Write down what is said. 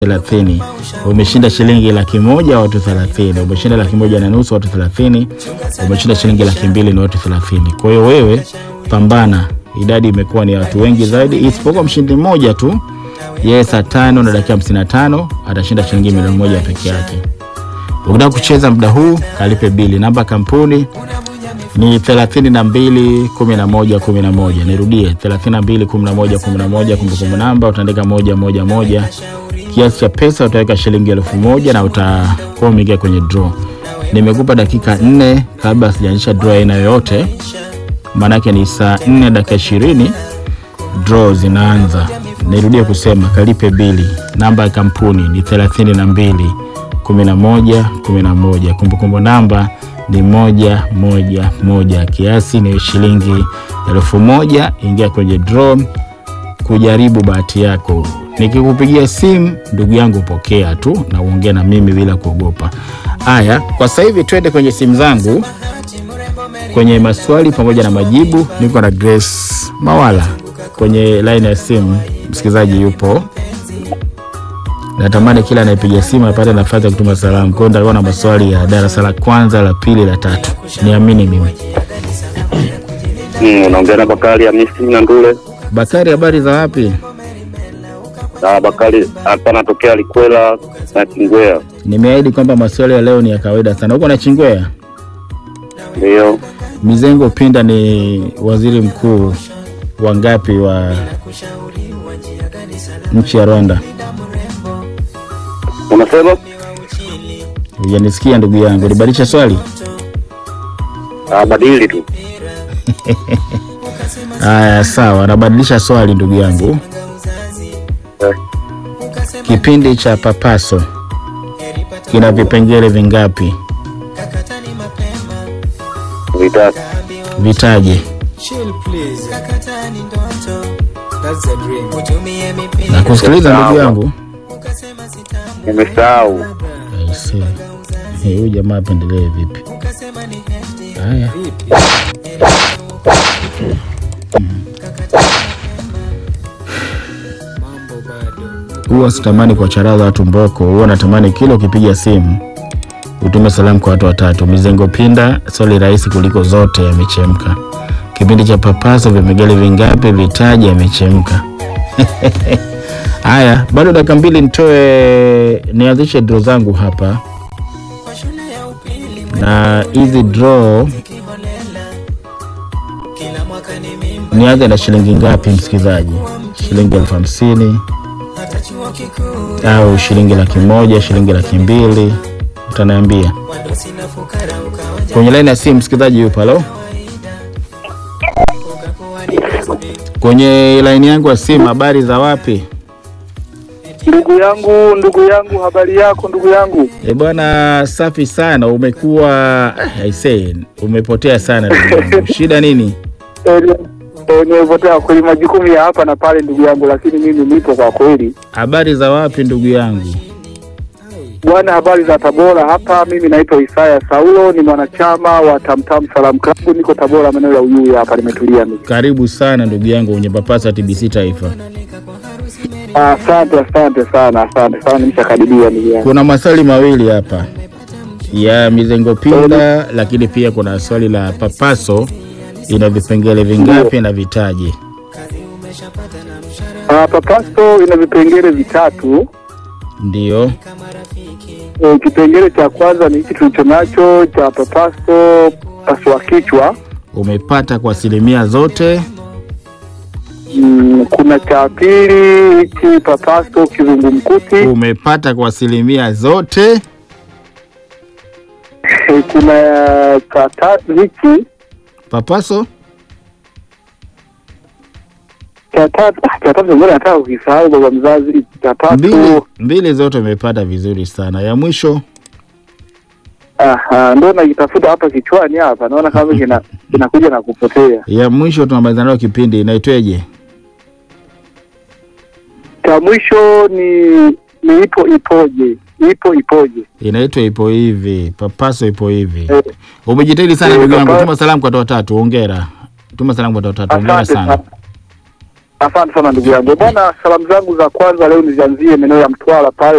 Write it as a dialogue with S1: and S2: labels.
S1: thelathini. Umeshinda shilingi laki moja watu thelathini. Umeshinda laki moja na nusu watu thelathini. Umeshinda shilingi laki mbili ni watu thelathini. Kwa hiyo wewe pambana, idadi imekuwa ni ya watu wengi zaidi, isipokuwa mshindi mmoja tu, yeye saa tano na dakika hamsini na tano atashinda shilingi milioni moja peke yake. Ukitaka kucheza muda huu kalipe bili. Namba kampuni ni 32 11 11. Nirudie 32 11 11. Kumbukumbu namba utaandika moja moja moja. Kiasi cha pesa utaweka shilingi elfu moja na utakuwa umeingia kwenye draw. Nimekupa dakika nne kabla sijaanzisha draw aina yoyote, maanake ni saa 4 dakika 20 draw zinaanza. Nirudie kusema kalipe bili. Namba ya kampuni ni 32 11 11. Kumbukumbu namba ni moja moja moja. Kiasi ni shilingi elfu moja. Ingia kwenye draw kujaribu bahati yako. Nikikupigia simu ndugu yangu, pokea tu na uongee na mimi bila kuogopa. Haya, kwa sasa hivi twende kwenye simu zangu kwenye maswali pamoja na majibu. Niko na Grace Mawala kwenye line ya simu. Msikilizaji yupo natamani kila anayepiga simu apate nafasi ya kutuma salamu. Kwa hiyo nitakuwa na maswali ya darasa la kwanza, la pili, la tatu. Niamini mimi.
S2: Mm, unaongea na Bakari Hamisi na Ndule.
S1: Bakari, habari za wapi?
S2: Na Bakari hapa anatokea Likwela na Kingwea.
S1: Nimeahidi kwamba maswali ya leo ni ya kawaida sana. Huko na Chingwea,
S2: Ndio.
S1: Mizengo Pinda ni waziri mkuu wa ngapi wa nchi ya Rwanda?
S2: Unasema?
S1: Hujanisikia ndugu yangu, libadilisha swali.
S2: Ah, badili tu.
S1: Haya, sawa, nabadilisha swali ndugu yangu.
S2: Eh,
S1: Kipindi cha Papaso kina vipengele vingapi?
S2: vitatu.
S1: Vitaje. Na kusikiliza ndugu yangu.
S2: Nimesahau.
S1: Aise. Eh, Huyu jamaa apendelee vipi? Haya. Huwa sitamani kwa charaza watu mboko, huwa natamani kila ukipiga simu utume salamu kwa watu watatu. Mizengo Pinda, swali rahisi kuliko zote, yamechemka. Kipindi cha Papaso, vipengele vingapi? Vitaji, yamechemka. Haya, bado dakika mbili nitoe nianzishe draw zangu hapa, na hizi draw nianze na shilingi ngapi, msikilizaji? Shilingi elfu hamsini au shilingi laki moja, shilingi laki mbili, utaniambia kwenye laini ya simu. Msikilizaji yupo, halo, kwenye laini yangu ya simu. Habari za wapi?
S3: Ndugu yangu, ndugu yangu, habari yako ndugu yangu?
S1: E bwana, safi sana. Umekuwa ah, I say, umepotea sana ndugu yangu. Shida nini?
S3: Eh, eh, Nimepotea kweli majukumu ya hapa na pale ndugu yangu, lakini mimi nipo kwa kweli.
S1: Habari za wapi ndugu yangu?
S3: Bwana, habari za Tabora hapa. Mimi naitwa Isaya Saulo, ni mwanachama wa Tamtam Salam Club, niko Tabora maeneo ya Uyui hapa, nimetulia mimi.
S1: Karibu sana ndugu yangu kwenye Papasa TBC Taifa.
S3: Asante, asante sana, asante sana, nimeshakaribia ndugu yangu.
S1: Kuna maswali mawili hapa ya mizengo pinda, lakini pia kuna swali la Papaso, ina vipengele vingapi na vitaje?
S3: Ah, Papaso ina vipengele vitatu.
S1: Ndio.
S3: E, kipengele cha kwanza ni hiki tulicho nacho cha Papaso pasua kichwa.
S1: Umepata kwa asilimia zote.
S3: Mm, kuna cha pili hiki Papaso kizungumkuti.
S1: Umepata kwa asilimia zote.
S3: Eh, kuna cha tatu hiki
S1: Papaso
S3: cha tatu ah, cha tatu ngoja nataka kukisahau baba mzazi. Cha
S1: mbili,
S3: tatu
S1: mbili zote umepata vizuri sana. Ya mwisho
S3: aha, ndo nakitafuta hapa kichwani hapa, naona kama kina kinakuja na kupotea.
S1: ya mwisho tunamaliza nayo kipindi, inaitweje?
S3: Cha mwisho ni ni ipo ipoje, ipo ipoje.
S1: Inaitwa ipo hivi, Papaso ipo hivi.
S3: Eh,
S1: Umejitahidi sana
S3: eh,
S1: ndugu yangu,
S3: Papa-
S1: tuma salamu kwa watu watatu. Hongera, tuma salamu kwa watu watatu. Hongera
S3: Asante
S1: sana.
S3: sana. Asante sana ndugu yangu bwana. Salamu zangu za kwanza leo nizianzie maeneo ya Mtwara pale